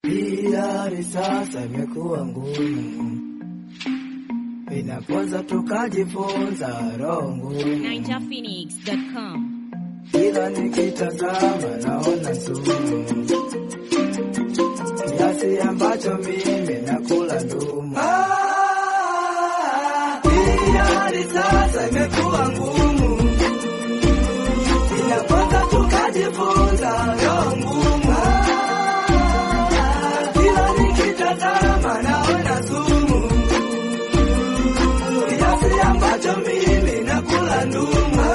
Hii hali sasa imekuwa ngumu, inapoza tukajifunza roho ngumu, NinjaPhoenix.com. kila nikitazama naona sumu, kiasi ambacho mimi nakula ndumu. Ah, hii hali sasa imekuwa ngumu, inapoza tukajifunza roho ngumu. Ah, kila nikitazama naona sumu, kiasi ambacho mimi nakula ndumu.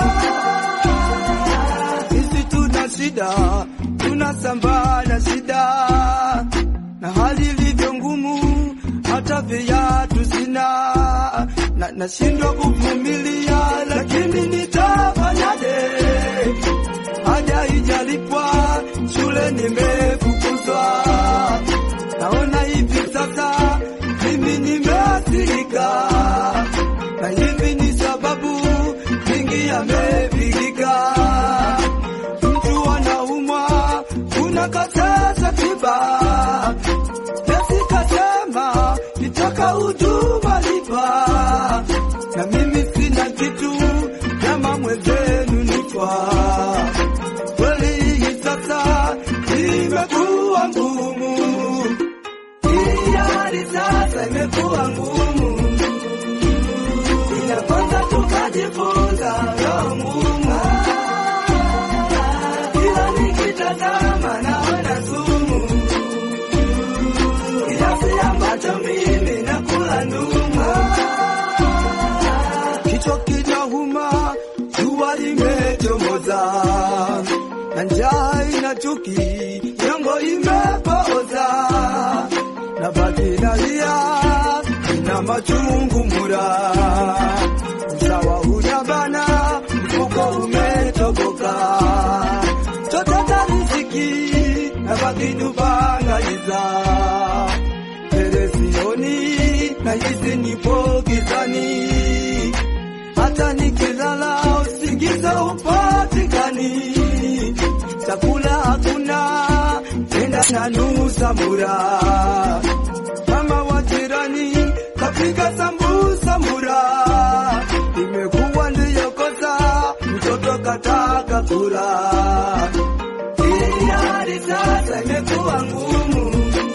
Sisi tuna shida, tunasambaa na shida, na hali ilivyo ngumu, hata viatu sina, na nashindwa kuvumilia, lakini nitafanyaje? Haja ijalipwa, shule nimefukuzwa, naona hivi sasa mimi nimeathirika, na hivi ni sababu mingi yamepigika. Mtu anaumwa, unakataza tiba, nesi kasema nitaka huduma lipa, na mimi sina kitu, kama mwenzenu nifa kweli hii sasa imekuwa ngumu, hii hali sasa imekuwa ngumu, inakosa tukajifunza roho ngumu, kila nikitazama naona sumu, kiasi ambacho mimi nakula ndumu, kichwa kinauma, jua limechomoza na njaa ina chuki, nyongo imepooza, na baki nalia, ina machungu mura, usawa unabana, mfuko umetoboka, choteta riziki, na baki dubangaliza, telesioni na hizi nipo gizani hata nikilala usingizi upatikani, chakula hakuna, tena na nusa mura, kama wajirani kapika sambusa mura, imekuwa ndiyo kosa, mtoto kataka kula. Hii hali sasa imekuwa ngumu,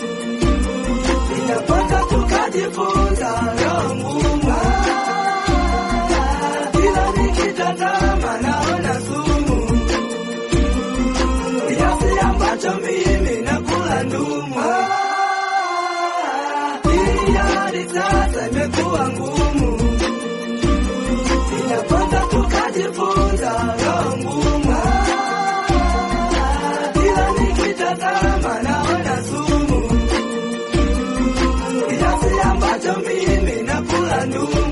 inapasa tukajifunza roho ngumu kila nikitazama naona sumu, kiasi ambacho mimi nakula ndumu. Hii hali sasa imekuwa ngumu, inapasa tukajifunza roho ngumu. Kila nikitazama naona sumu, kiasi ambacho mimi nakula ndumu.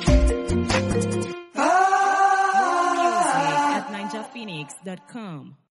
Music at NinjaPhoenix.com.